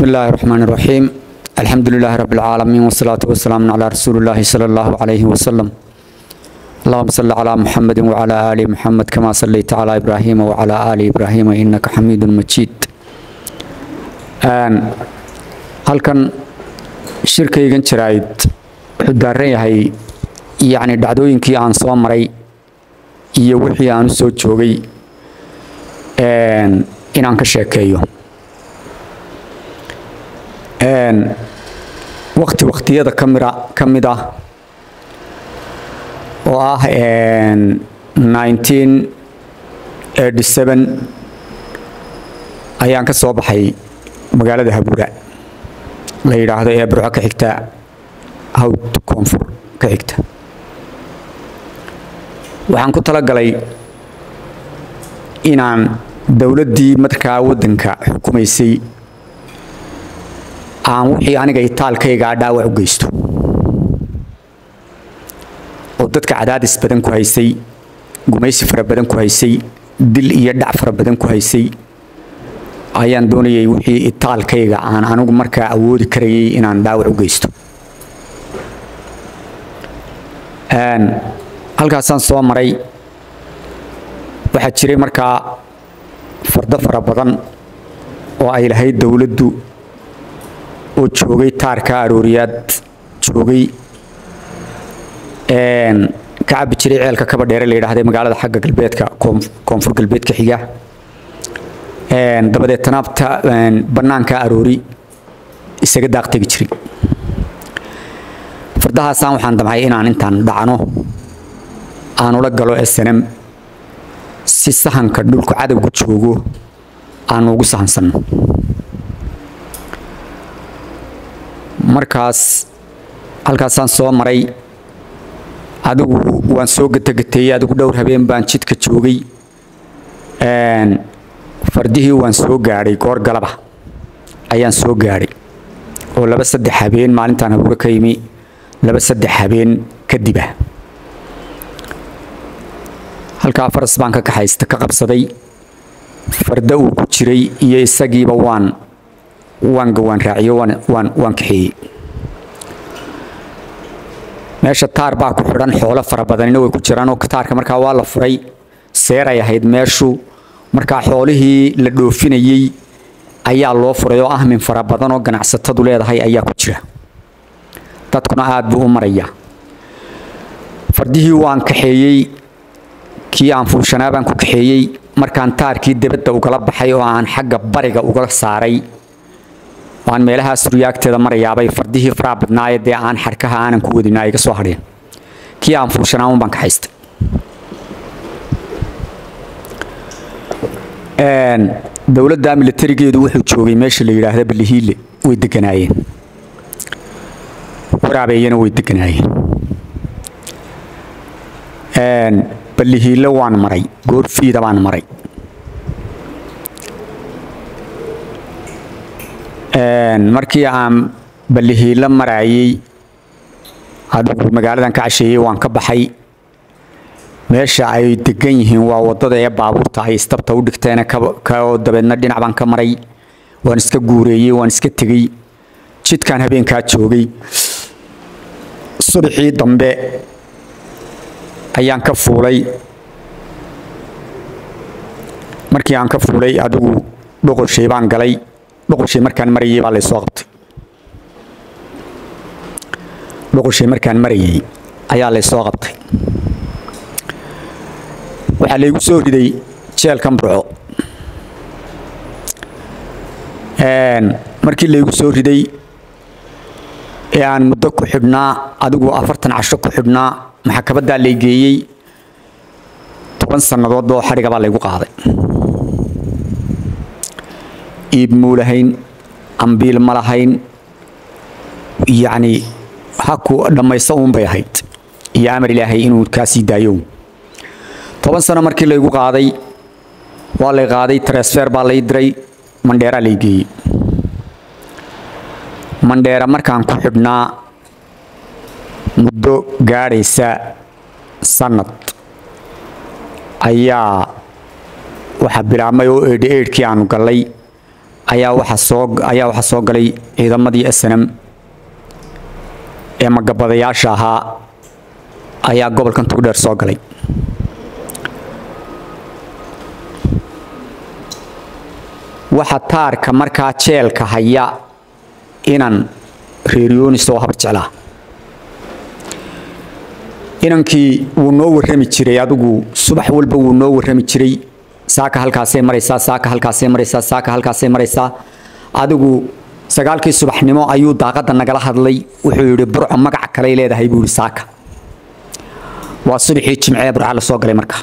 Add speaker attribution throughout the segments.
Speaker 1: بسم الله الرحمن الرحيم الحمد لله رب العالمين والصلاة والسلام على رسول الله صلى الله عليه وسلم اللهم صل على محمد وعلى آل محمد كما صليت على إبراهيم وعلى آل إبراهيم إنك حميد مجيد halkan shirkaygan jaraa'id wuxuu daaran yahay yacni dhacdooyinkii aan soo maray iyo wixii aan u soo joogay inaan ka sheekeeyo wakti waktiyada kamira ka mid ah oo ah ayaan ka soo baxay magaalada habuura la yidhaahdo ee burco ka xigta hawd koonfur ka xigta waxaan ku talagalay inaan dowladdii markaa waddanka xukumaysay aan wixii aniga itaalkaygaa dhaawac u geysto oo dadka cadaadis badan ku haysay gumaysi fara badan ku haysay dil iyo dhac fara badan ku haysay ayaan doonayay wixii itaalkayga aan anigu markaa awoodi karayay inaan dhaawac u geysto halkaasaan soo maray waxaa jiray markaa fardo fara badan oo ay lahayd dowladdu oo joogay taarka arooriyaad joogay ka cabbi jiray ceelka kaba dheere la yidhaahday magaalada xagga galbeedka koonfur galbeedka xiga dabadeetana bannaanka aroori isaga daaq tegi jiray fardahaasaan waxaan damcay inaan intaan dhacno aan ula galo snm si sahanka dhulku cadowgu joogo aan ugu sahansanno markaas halkaasaan soo maray adigu waan soo gatagateeyey adigu dhowr habeen baan jidka joogay fardihii waan soo gaadhay goor galaba ayaan soo gaadhay oo laba saddex habeen maalintaan habuuro ka yimi laba saddex habeen kadib ah halkaa faras baan ka kaxaysta ka qabsaday farda uu ku jiray iyo isagiiba waan waan gawaan raaciyo waan waan waan kaxeeyey meesha taar baa ku xidhan xoolo fara badanina way ku jiraan oo taarka markaa waa la furay seeray ahayd meeshu markaa xoolihii la dhoofinayey ayaa loo furay oo ahmin fara badan oo ganacsatadu leedahay ayaa ku jira dadkuna aad buu u marayaa fardihii waan kaxeeyey kii aan fuushanaa baan ku kaxeeyey markaan taarkii debadda ugala baxay oo aan xagga bariga uga saaray waan meelahaa suryaagteeda marayaabay fardihii faraa badnaaye dee aan xarkaha aanan ku wadin ay iga soo hadheen kii aan fuushanaa un baan kaxaystay dowladda militarigeedu wuxuu joogay meesha la yidhaahda ballihiile way deganaayeen waraabeeyana way deganaayeen ballihiile waan maray goorfiida baan maray markii aan ballihiile maraayey adigu magaaladan ka casheeyey waan ka baxay meesha ay degan yihiin waa wadada ee baabuurta ay istabta u dhigteen kao dabeedna dhinac baan ka maray waan iska guureeyey waan iska tegey jidkaan habeenkaa joogay subaxii dambe ayaan ka fuulay markii aan ka fuulay adigu dhoqoshay baan galay dhoqoshay markaan marayay baa laysoo qabtay dhoqoshay markaan marayay ayaa laysoo qabtay waxaa laygu soo riday jeelkan burco markii laygu soo riday ee aan muddo ku xidhnaa adigu afartan casho ku xidhnaa maxakabaddaa lay geeyey toban sannadood oo xadhiga baa laygu qaaday iib muu lahayn ambiil ma lahayn yacni haku dhammaysta uun bay ahayd iyo amar ilaahay inuu kaa sii daayo toban sano markii laygu qaaday waa lay qaaday transfer baa lay diray mandheeraa lay geeyey mandheera markaan ku xidhnaa muddo gaadhaysa sannad ayaa waxaa bilaabmay oo eedhi eedhkii aanu gallay ayaa waxa soo ayaa waxa soo galay ciidamadii SNM ee magabadayaasha ahaa ayaa gobolkan tugdheer soo galay waxa taarka markaa jeelka haya inan reeriyoonis oo habar jeclaa inankii wuu noo warrami jiray adigu subax walba wuu noo warrami jiray saaka halkaasay maraysaa saaka halkaasay maraysaa saaka halkaasay maraysaa adigu sagaalkii subaxnimo ayuu daaqadda nagala hadlay wuxuu yidhi burco magac kaley leedahay buu yidhi saaka waa subaxii jimcee burca la soo galay marka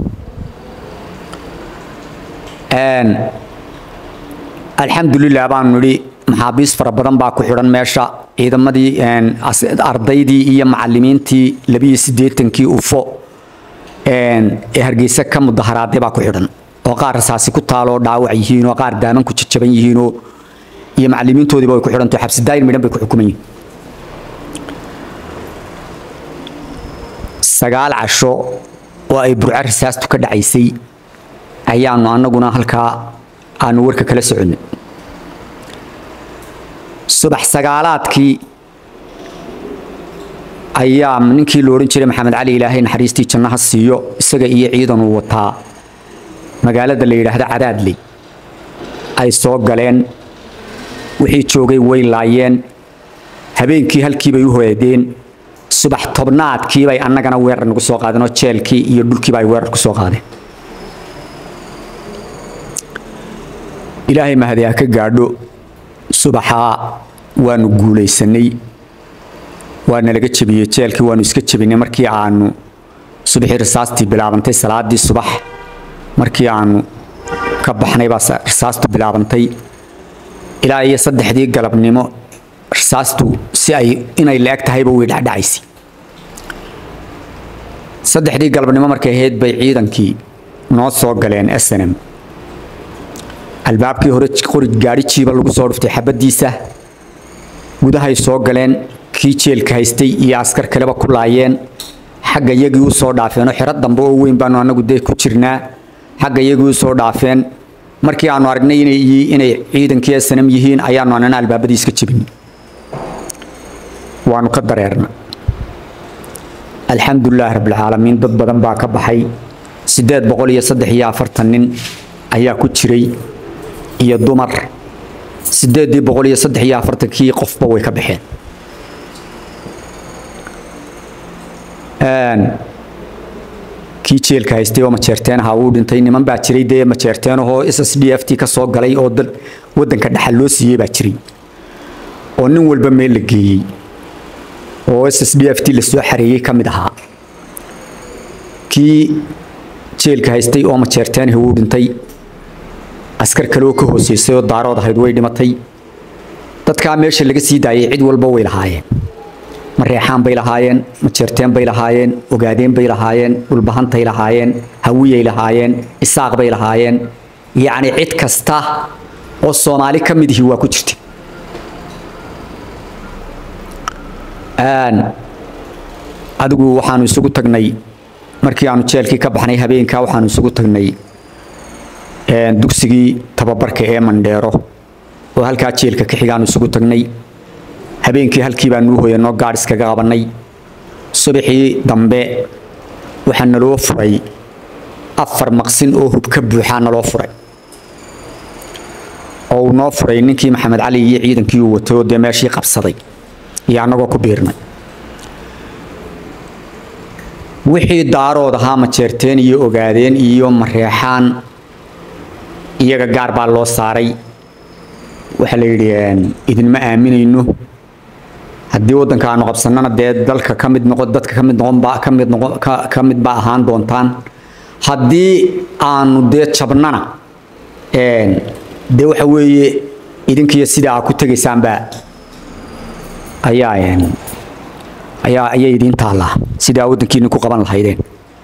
Speaker 1: alxamdulilah baanu nidhi maxaabiis fara badan baa ku xidhan meesha ciidamadii ardaydii iyo macalimiintii labiyo siddeetankii ufo ee hargeysa ka mudaharaaday baa ku xidhan oo qaar rasaasi ku taaloo dhaawac yihiin oo qaar daaman ku jajaban yihiinoo iyo macalimiintoodiiba way ku xidhanto xabsi daayir midhan bay ku xukuman yihiin sagaal casho oo ay burco rasaastu ka dhacaysay ayaanu annaguna halkaa aanu warka kala soconnay subax sagaalaadkii ayaa ninkii la odhan jiray maxamed cali ilaahay naxariistii jannaha siiyo isaga iyo ciidan uu wataa magaalada la yidhaahdo cadaadley ay soo galeen wixii joogay way laayeen habeenkii halkii bay u hoydeen subax tobnaadkii bay annagana weerar nagu soo qaadeen oo jeelkii iyo dhulkiiba ay weerar ku soo qaadeen ilaahay mahadi ha ka gaadho subaxaa waanu guulaysanay waana laga jebiyey jeelkii waanu iska jebinay markii aanu subaxii rasaastii bilaabantay salaadii subax markii aanu ka baxnay baa rasaastu bilaabantay ilaa iyo saddexdii galabnimo rasaastu si ay inay la-eg tahayba way dhacdhacaysay saddexdii galabnimo markay ahayd bay ciidankii noo soo galeen snm albaabkii hore qori gaari jiiba lagu soo dhuftay xabadiisa gudahay soo galeen kii jeelka haystay iyo askar kaleba ku laayeen xagga iyagii u soo dhaafeenoo xero dambe oo weyn baanu annagu dee ku jirnaa xagga iyagii u soo dhaafeen markii aanu aragnay inay ciidankii sanam yihiin ayaanu annana albaabadii iska jebin waanu ka dareerna alxamdulilaahi rabbilcaalamiin dad badan baa ka baxay siddeed boqol iyo saddex iyo afartan nin ayaa ku jiray iyo dumar siddeeddii boqol iyo saddex iyo afartankii qofba way ka baxeen kii jeelka haystay oo majeerteen ahaa wuu dhintay niman baa jiray dee majeerteenahoo s s d f t ka soo galay oo waddanka dhaxal loo siiyey baa jiray oo nin walba meel la geeyey oo s s d f t la soo xareeyey ka mid ahaa kii jeelka haystay oo majeerteenahi wuu dhintay askar kale oo ka hooseysay oo daarood ahayd way dhimatay dadkaa meesha laga sii daayay cid walba way lahaayeen mareexaan bay lahaayeen majeerteen bay lahaayeen ogaadeen bay lahaayeen dhulbahantay lahaayeen hawiyay lahaayeen isaaq bay lahaayeen yacni cid kasta oo soomaali ka mid ihi waa ku jirta adigu waxaanu isugu tagnay markii aanu jeelkii ka baxnay habeenkaa waxaanu isugu tagnay dugsigii tababarka ee mandheero oo halkaa jeelka ka xigaanu isugu tagnay habeenkii halkii baanuu hoyanoo gaadh iskaga qabannay subaxii dambe waxaa naloo furay afar maqsin oo hub ka buuxaa naloo furay oo uu noo furay ninkii maxamed cali iyo ciidankii uu watay oo dee meeshii qabsaday iyo annagoo ku biirnay wixii daarood ahaa majeerteen iyo ogaadeen iyo mareexaan iyaga gaar baa loo saaray waxaa la yidhi idinma aaminayno haddii waddanka aanu qabsannana dee dalka ka mid noqon dadka ka mid noqon baa ka mid noqon ka ka mid baa ahaan doontaan haddii aanu dee jabnana dee waxa weeye idinkiyo sida aa ku tegaysaanba ayaa ayaa ayay idiin taallaa sidaa waddankiina ku qaban lahaydeen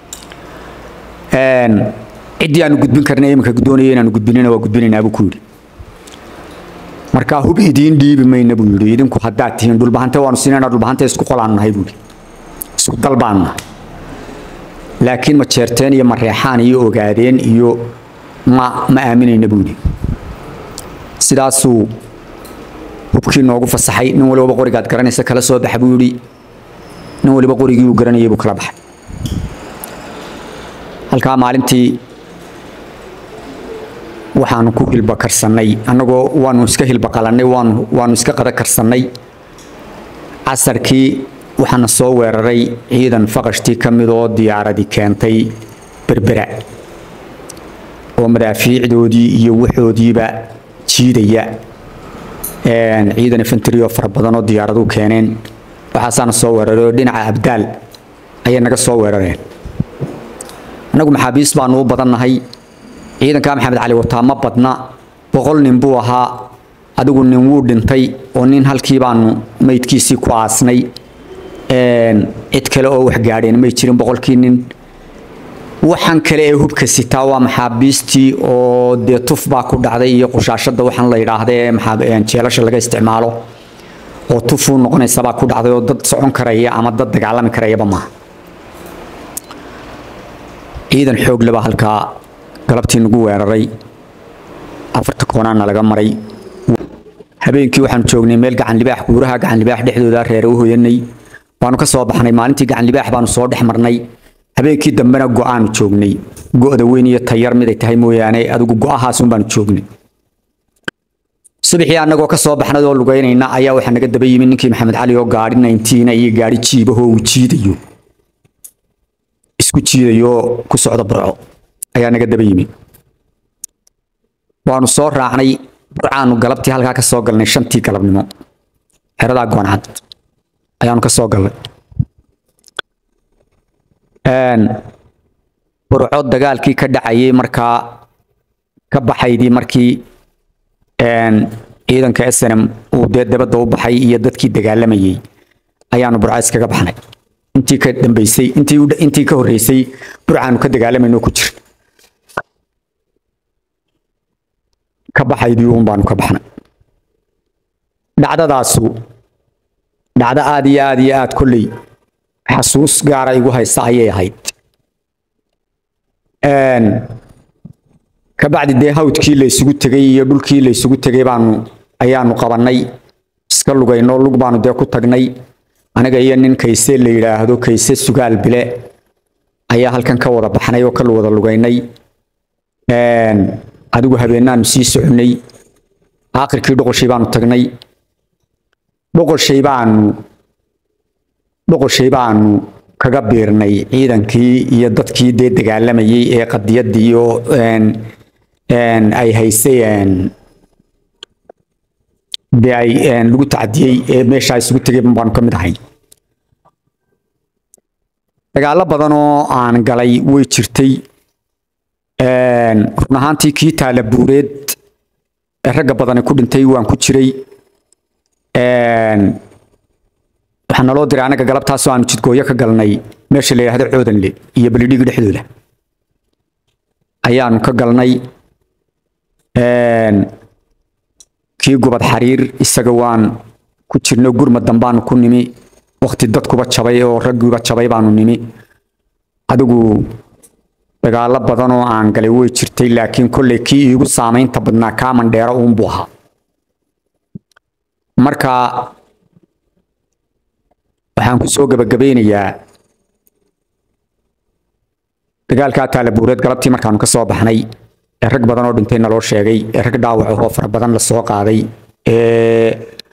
Speaker 1: ciddii aanu gudbin karnay iminka doonaya inaanu gudbinina waa gudbinaynaa buu ku yidhi markaa hub idiin dhiibi mayna buu yidhi idinku haddaad tihiin dhulbahante waanu siinayna dhulbahante isku qolaanu nahay buu yidhi isku dal baanu nahay laakiin ma jeerteen iyo ma reexaan iyo ogaadeen iyo ma ma aaminayna buu yidhi sidaasuu hubkii noogu fasaxay nin waliba qorigaad garanaysa kala soo baxa buu yidhi nin waliba qorigii uu garanayay buu kala baxay halkaa maalintii waxaanu ku hilba karsannay annagoo waanu iska hilba qalannay waanu waanu iska qada karsannay casarkii waxaana soo weeraray ciidan faqashtii ka mid oo diyaaradii keentay berbera oo madaafiicdoodii iyo waxoodiiba jiidaya ciidan infantry oo fara badan oo diyaaradu keeneen waxaasaana soo weeraray oo dhinaca abdaal ayay naga soo weerareen annagu maxaabiis baanu u badannahay ciidankaa maxamed cali wataa ma badna boqol nin buu ahaa adigu nin wuu dhintay oo nin halkii baanu maydkiisii ku aasnay cid kale oo wax gaadheen may jirin boqolkii nin waxaan kale ee hubka sitaa waa maxaabiistii oo dee tuf baa ku dhacday iyo qushaashada waxaan la yidhaahda ee jeelasha laga isticmaalo oo tufuu noqonaysabaa ku dhacday oo dad socon karaya ama dad dagaalami karayaba maaha ciidan xoog leba halkaa galabtii nagu weeraray afarta koonaana laga maray habeenkii waxaanu joognay meel gacan libaax guuraha gacan libaax dhexdooda reere u hoyanay waanu ka soo baxnay maalintii gacan libaax baanu soo dhex marnay habeenkii dambena go-aanu joognay go-da weyn iyo tayar miday tahay mooyaane adigu go-ahaasun baanu joognay subaxii annagoo ka soo baxnay oo lugaynayna ayaa waxaa naga daba yimi ninkii maxamed cali oo gaadhi nayntiina iyo gaadhi jiibahoo uu jiidayo isku jiidayo ku socda burco ayaa naga daba yimi waanu soo raacnay burcaanu galabtii halkaa ka soo galnay shantii galabnimo xeradaa gooncad ayaanu ka soo galnay burco dagaalkii ka dhacayay markaa ka baxaydii markii ciidanka snm uu dee dabadda u baxay iyo dadkii dagaalamayay ayaanu burco iskaga baxnay intii ka dambeysay intii intii ka horreysay burcaanu ka dagaalamayno ku jir ka baxaydii uun baanu ka baxnay dhacdadaasu dhacdo aad iyo aad iyo aad kolley xasuus gaara igu haysa ayay ahayd kabacdi dee hawdkii la isugu tegay iyo dhulkii la isugu tegay baanu ayaanu qabannay iska lugayno lug baanu dee ku tagnay aniga iyo nin kayse la yidhaahdo kayse sugaal bile ayaa halkan ka wada baxnay oo ka wada lugaynay adigu habeenaanu sii soconay aakhirkii dhoqoshay baanu tagnay dhoqoshay baanu dhoqoshay baanu kaga biirnay ciidankii iyo dadkii dee dagaalamayay ee qadiyadii iyo ay haysay dee ay lagu tacadiyey ee meesha isugu tegay baanu ka mid ahay dagaallo badan oo aan galay way jirtay run ahaantii kii taala buureed ee ragga badani ku dhintay waan ku jiray waxaa naloo diray anaga galabtaasoo aanu jidgooyo ka galnay meesha la yidhahdo coodanle iyo balidhigi dhexdooda ayaanu ka galnay kii gubad xariir isaga waan ku jirno gurmad dambaanu ku nimi wakti dadkuba jabay oo raggiiba jabay baanu nimi adigu dagaallo badan oo aan galay way jirtay laakiin kolley kii iigu saamaynta badnaa kaaman dheero uunbuu ahaa marka waxaan ku soo gabagabeynayaa dagaalkaa taalabuureed galabtii markaanu ka soo baxnay ee rag badan oo dhintay naloo sheegay ee rag dhaawac ahoo fara badan la soo qaaday ee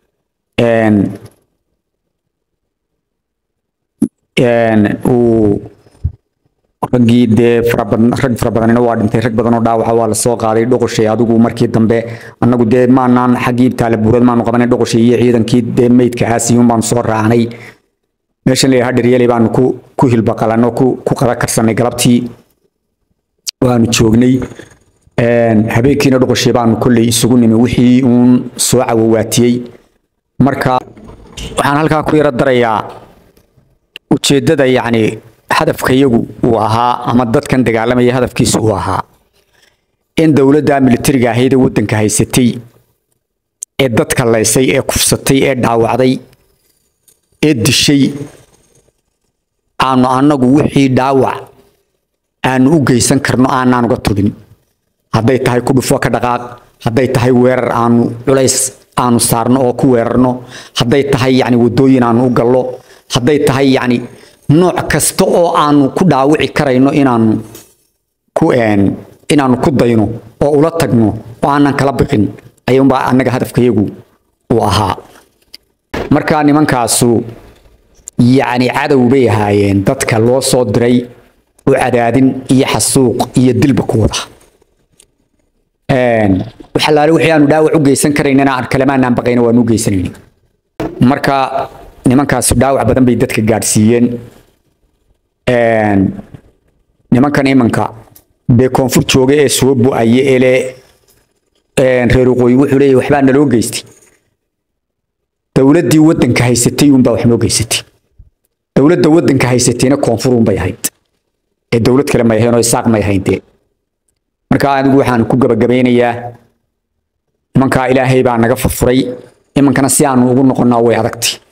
Speaker 1: uu raggii dee rag fara badanina waa dhintay rag badan oo dhaawaca waa la soo qaaday dhoqoshay adigu markii dambe annagu dee maanaan xaggii taalabuureed maanu qabanay dhoqoshay iyo ciidankii dee meydka aasiyuun baanu soo raacnay meeshan la yidhaha dharyeley baanu ku ku hilbaqalanno ku ku qada karsanay galabtii waanu joognay habeenkiina dhoqoshay baanu kolley isugu nimi wixii uun soo cawowaatiyey marka waxaan halkaa ku yaro darayaa ujeeddada yacni hadafkayagu uu ahaa ama dadkan dagaalamaya hadafkiisu uu ahaa in dowladda militariga ahayd ee waddanka haysatay ee dadka laysay ee kufsatay ee dhaawacday ee dishay aanu annagu wixii dhaawac aanu u geysan karno aanaan uga tudin hadday tahay ku dhufo ka dhaqaaq hadday tahay weerar aanu culays aanu saarno oo ku weerarno hadday tahay yani wadooyin aanu u gallo hadday tahay yani nooc kasta oo aanu ku dhaawici karayno inaanu ku inaanu ku dayno oo ula tagno oo aanan kala biqin ayuunbaa annaga hadafkayagu uu ahaa marka nimankaasu yacni cadow bay ahaayeen dadka loo soo diray u cadaadin iyo xasuuq iyo dilba ku wada waxalaale wixii aanu dhaawac u geysan karaynana aan kalemaanaan baqayna waanu u geysanayna marka nimankaasi dhaawac badan bay dadka gaadhsiiyeen nimankan imanka dee koonfur jooga ee soo bu-aya ele reer waqooyi wuxuu leeyahy waxbaa naloo geystay dowladdii waddanka haysatay uunbaa wax noo geysatay dowladda waddanka haysatayna koonfur uunbay ahayd ee dowlad kale may ahayn oo isaaq may ahayn dee marka anigu waxaan ku gabagabeynayaa nimankaa ilaahay baa naga furfuray imankana si aanu ugu noqonnaa way adagtay